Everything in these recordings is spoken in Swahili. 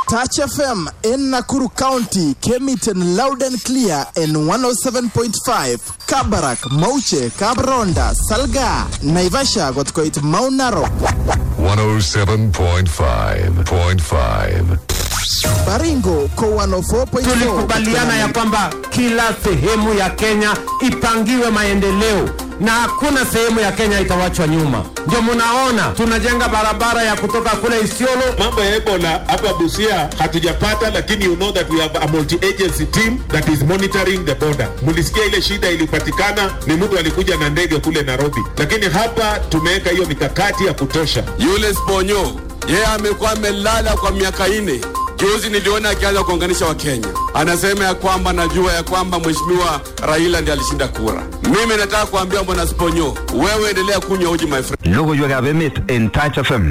Touch FM in Nakuru County came it in loud and clear in 107.5 Kabarak, Mauche, Kabronda, Salga, Naivasha got quite Mount Narok, 107.5.5. Baringo ko 104.4 tulikubaliana ya kwamba kila sehemu ya Kenya ipangiwe maendeleo na hakuna sehemu ya Kenya itawachwa nyuma. Ndio munaona tunajenga barabara ya kutoka kule Isiolo mambo ya Ebola hapa Busia hatujapata, lakini you know that we have a multi-agency team that is monitoring the border. Mulisikia ile shida ilipatikana, ni mtu alikuja na ndege kule Nairobi, lakini hapa tumeweka hiyo mikakati ya kutosha. Yule Sponyo yeye amekuwa amelala kwa miaka ine. Juzi niliona akianza kuunganisha Wakenya, anasema ya kwamba najua ya kwamba mheshimiwa Raila ndiye alishinda kura. Mimi nataka kuambia bwana Sponyo, wewe endelea kunywa uji my friend. Logoiwekab emet en Touch FM.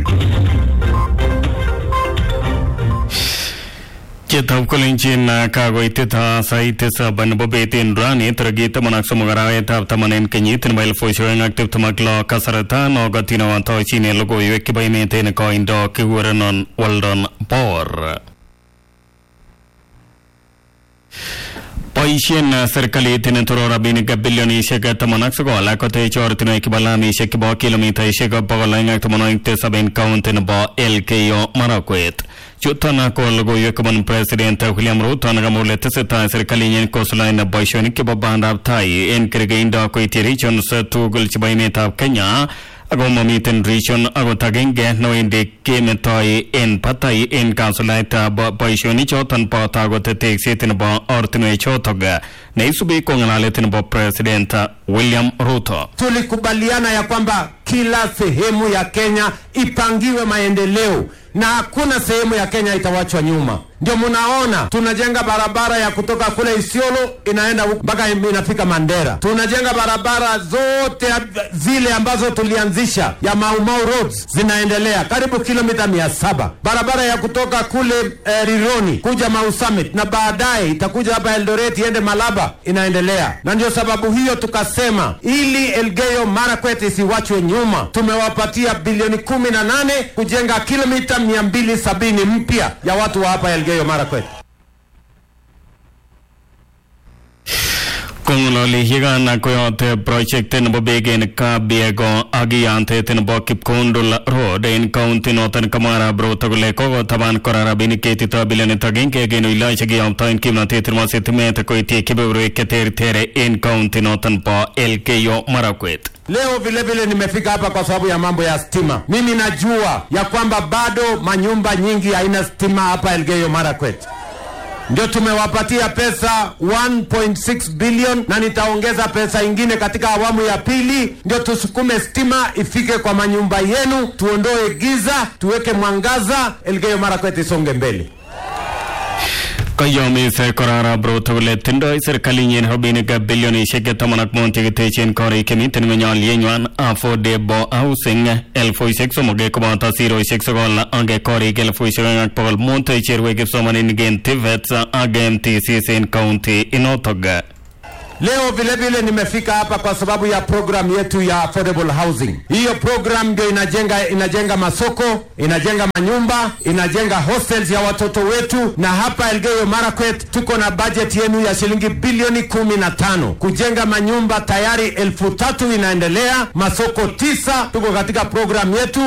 Chitab kolenjin kakoitet sait tisab nebo bet en rani tarikit taman ak somok arawetab taman en kenyit nebo elifusiek oeng ak tiptem ak lo kasarta nokotin awatochin en logoiwek chebo emet en koindo kikurenon Weldon Bor. Boisien serikalit netoro rabinik bilionisiek taman ak sokol ak kotech ortinwek chebo lamisiek chebo kilomitaisiek bogol oeng ak tamanwogik tisab en kaunti nebo Elgeyo Marakwet. Chuton ko logoiwek kobun President William Ruto nekamwa kole tesetai serikalinyin kosuldaen boisionik chebo bandab tai en kergeindo koityi regions tugul chebo emetab Kenya ako mamiten region akot agenge newendi kemetoi en batai en kasuldaetab boisionik choton boto akot tekset nebo ortinwek chotok neisubi ko ng'alalet nebo President William Ruto. tulikubaliana ya kwamba kila sehemu ya Kenya ipangiwe maendeleo na hakuna sehemu ya Kenya itawachwa nyuma. Ndio munaona tunajenga barabara ya kutoka kule Isiolo inaenda huku mpaka inafika Mandera. Tunajenga barabara zote zile ambazo tulianzisha ya Mau Mau roads zinaendelea karibu kilomita mia saba. Barabara ya kutoka kule eh, Rironi kuja Mau Summit na baadaye itakuja hapa Eldoret iende Malaba inaendelea, na ndio sababu hiyo tukasema ili Elgeyo Marakwet isiwachwe nyuma, tumewapatia bilioni kumi na nane kujenga kilomita mia mbili sabini mpya ya watu wa hapa Elgeyo Marakwet. kong'ololi yekan koyote project nebo beek en Kabiego ak iyantet nebo Kipkondol Road en county noton Kamarab Roto kole kokotaban kora rabinik cheitito bilionit agenge kenuch lo chekiyoptoen kimnotet nebo sitimet koityi kebeberwek cheterter en county noton bo Elgeyo Marakwet. Leo vile vile nimefika hapa kwa sababu ya mambo ya stima. Mimi najua ya kwamba bado manyumba nyingi haina stima hapa Elgeyo Marakwet. Ndio tumewapatia pesa 1.6 billion na nitaongeza pesa ingine katika awamu ya pili, ndio tusukume stima ifike kwa manyumba yenu, tuondoe giza, tuweke mwangaza, Elgeyo Marakwet isonge mbele. Koyomis korarab Ruto kole tindoi serikalinyin rabinik bilionisiek taman ak mut chekitechen korik chemiten ng'ony alyenywan affordable housing elfusiek somok koboto siroisiek sokol ak korik elfusiek oeng ak bogol mut cherue kipsomaninik en TVETs ak MTCs en county inotok. Leo vile vile nimefika hapa kwa sababu ya program yetu ya affordable housing. Hiyo program ndio inajenga inajenga masoko, inajenga manyumba, inajenga hostels ya watoto wetu, na hapa Elgeyo Marakwet tuko na budget yenu ya shilingi bilioni kumi na tano kujenga manyumba tayari elfu tatu inaendelea, masoko tisa, tuko katika program yetu